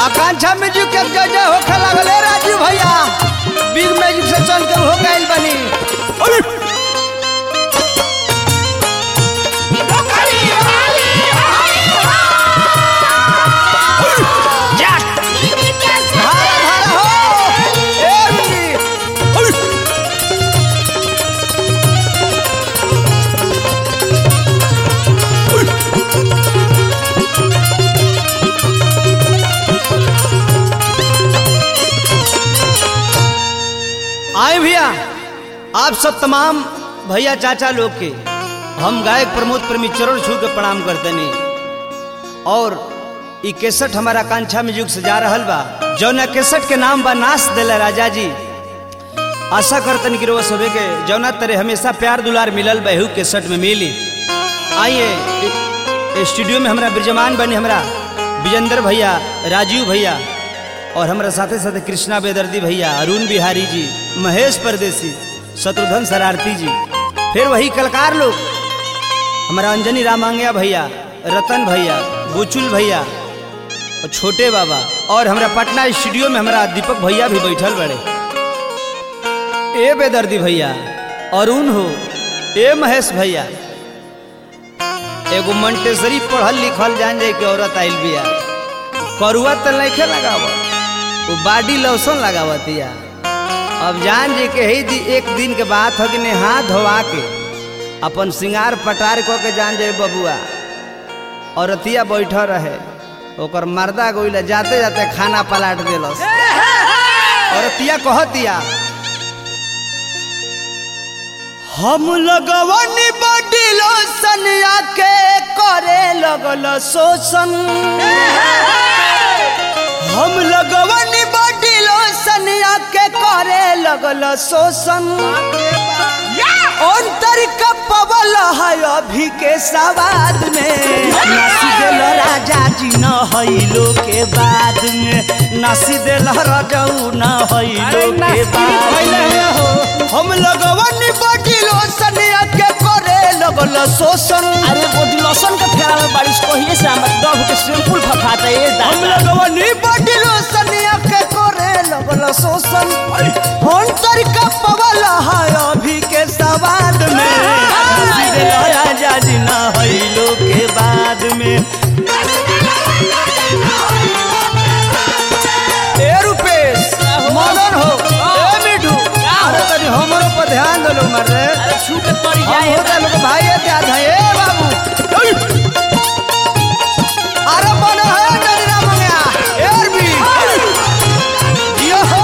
आकांक्षा music के जय जय होखे लागल है राजू भैया बिग म्यूजिक से चल के हो गइल बनी जा धारा धारा हो ए रुकी आए भैया आप सब तमाम भैया चाचा लोग के हम गायक प्रमोद प्रेमी चरण छू के प्रणाम करते नहीं और ई केसट हमारा कांक्षा में युग से जा रहल बा जौना केसट के नाम बा नाच दिला राजा जी आशा करतन कि रोज सबे के जौना तरह हमेशा प्यार दुलार मिलल बहू केसट में मिली आइए इ- स्टूडियो में हमारा ब्रजमान बनी हमारा विजेंद्र भैया राजीव भैया और हमारा साथे साथे कृष्णा बेदर्दी भैया अरुण बिहारी जी महेश परदेसी शत्रुघ्न शरारती जी फिर वही कलकार लोग हमारा अंजनी रामांगया भैया रतन भैया बुचुल भैया और छोटे बाबा और हमारा पटना स्टूडियो में हमारा दीपक भैया भी बैठल बड़े ए बेदर्दी भैया अरुण हो ए महेश भैया एगो मंटेसरी पढ़ल लिखल जान जाए कि औरत आइल बिया करुआ तो नहीं लगावत वो बाडी लोशन लगावतिया अब जान जी के ही दी, एक दिन के बात हो कि ने हाथ धोवा के अपन सिंगार पटार को के जान जाए बबुआ औरतिया बैठ रहे ओकर मर्दा गोइला जाते जाते खाना पलाट देलस औरतिया कहतिया हम लगवनी बॉडी लोशन आके करे लगल शोषण हम लगवनी बॉडी लोशन आके करे लगल शोषण अंतर का पवल है अभी के सवाद में नासी दिल राजा जी न हैलो के बाद में नासी दिल रजऊ न हैलो के बाद में हम लगवनी बॉडी लोशन आके करे लगल शोषण अरे बॉडी लोशन का फेरा में बारिश कहिए से हमर डब के सिंपल फफाता ए हम दादा लगवनी बॉडी लोशन आके करे लगल शोषण अंतर का पवल है अभी के सवाद में नासी दिल राजा जी न हैलो के बाद में ए रुपेश मदन हो ए मिठू अरे तनी हमरो पर ध्यान दलो मर्रे अरे छू के तोरी हम जाए होता लोग भाई है ध्यान है ए बाबू अरे बनो है डरी ना मंगया एर भी यो हो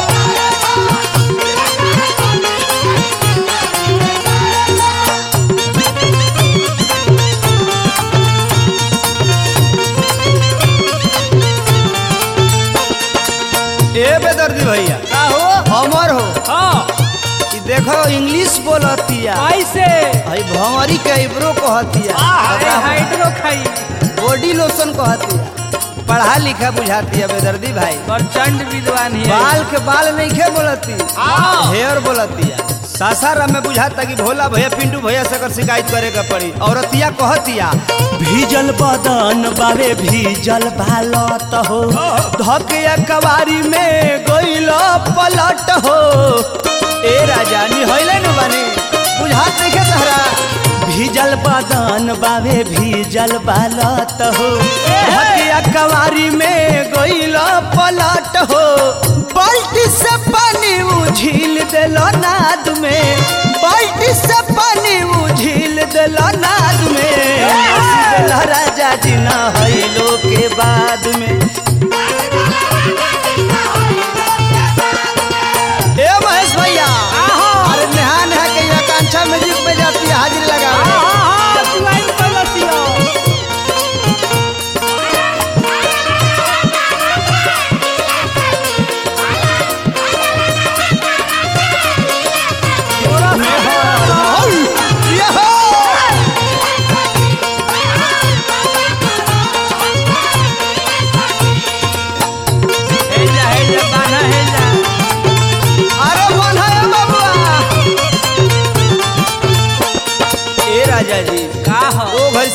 ए बेदर्दी भैया का हो हमर हो हां ई देखो इंग्लिश बोलतिया कैसे हई भंवरी के इब्रो कहतिया अरे हाइड्रो खाई बॉडी लोशन कहतिया पढ़ा लिखा बुझातिया बेदर्दी भाई प्रचंड विद्वान है बाल के बाल नहीं खे बोलती हाँ। हेयर बोलतिया सासाराम में बुझाता कि भोला भैया पिंटू भैया से अगर शिकायत करे के पड़ी औरतिया कहतिया भीजल बदन बारे भीजल बालत हो धकिया कवारी में गइल पलट हो ए राजा निहैले नु बानी बुझात नहीं तहरा भीजल बदन बावे भीजल बालत हो धकिया कवारी में गइल पलट हो बाल्टी से पानी उझिल दिल नाद में बाल्टी से पानी उझिल दिल नाद में हंसी दिल राजा जी न हैलो के बाद में ए महेश भैया अरे नहा नहा के यहाँ कांचा म्यूजिक में जाती है हाजिरी लगा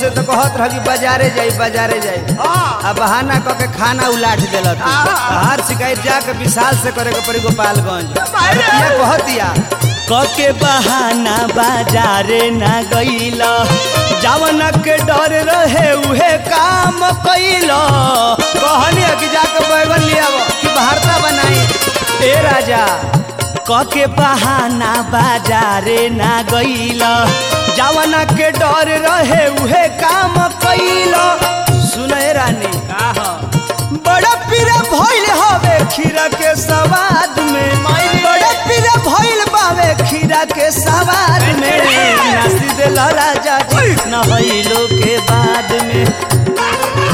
से तो कहत रह कि बाजारे जाई बाजारे जाई आ बहाना क के खाना उलाट देलक हर शिकायत जाके विशाल से करे के पड़ी गोपालगंज ये कहतिया कके बहाना बाजारे ना गईल जावन के डर रहे उहे काम कैल कहनी कि जाके बैगन लिया कि भारता बनाई ए राजा कके बहाना बाजारे ना गईल जावन के डर रहे उहे काम कैल सुने रानी बड़ा पीरा भइल हवे खीरा के सवाद में बड़ा पीरा भइल बावे खीरा के सवाद में नासी देल राजा जी नहैलो के बाद में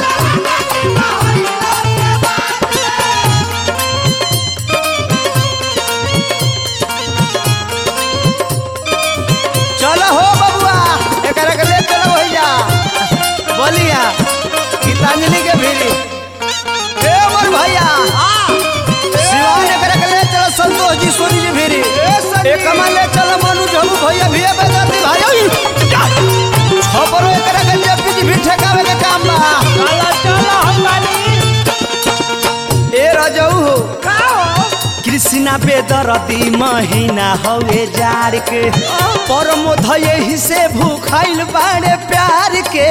चलो हो बबुआ एकरा के ले चलो भैया बोलिया गीतांजलि के भीरी ए मोर भैया शिवान एकरा के ले चलो संतोष जी सोनी जी भीरी एक कमा ले चलो मनु झलू भैया भी बेदर्दी भाई खबरो एकरा के जब जी भी ठेकावे के काम बा चलो चलो हम बानी ए रजऊ हो कृष्णा बेदरदी महीना हवे जार के परमोध यही से भूखाइल बाड़े प्यार के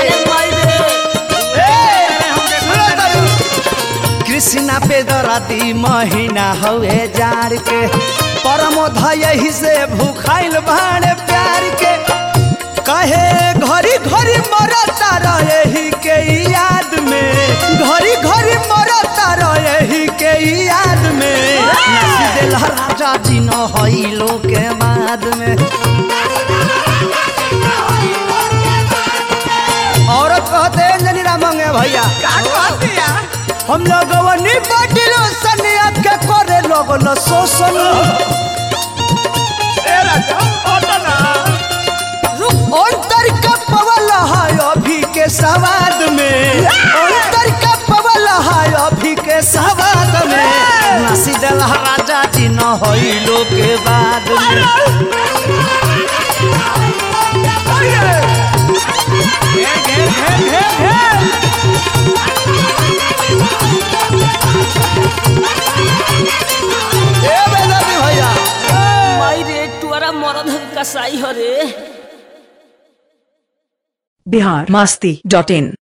कृष्णा पे दराती महीना हवे जार के परमोध यही से भूखाइल बाड़े प्यार के कहे घरी घरी मरता रही के याद में घरी घरी मरता रही के याद में नासी देल राजा जी न हईलो के बाद में औरत कहते हैं जनीरा मंगे भैया हम लोग वनी बटिलो सनिया के करे लोगन शोषण अंतर का पवल है अभी के सवाद में अंतर का पवल है अभी के सवाद में नासी दल राजा जी न होइलो के बाद में ए बेदर्दी भैया माई रे तुअरा मरद कसाई हरे बिहार मस्ती डॉट इन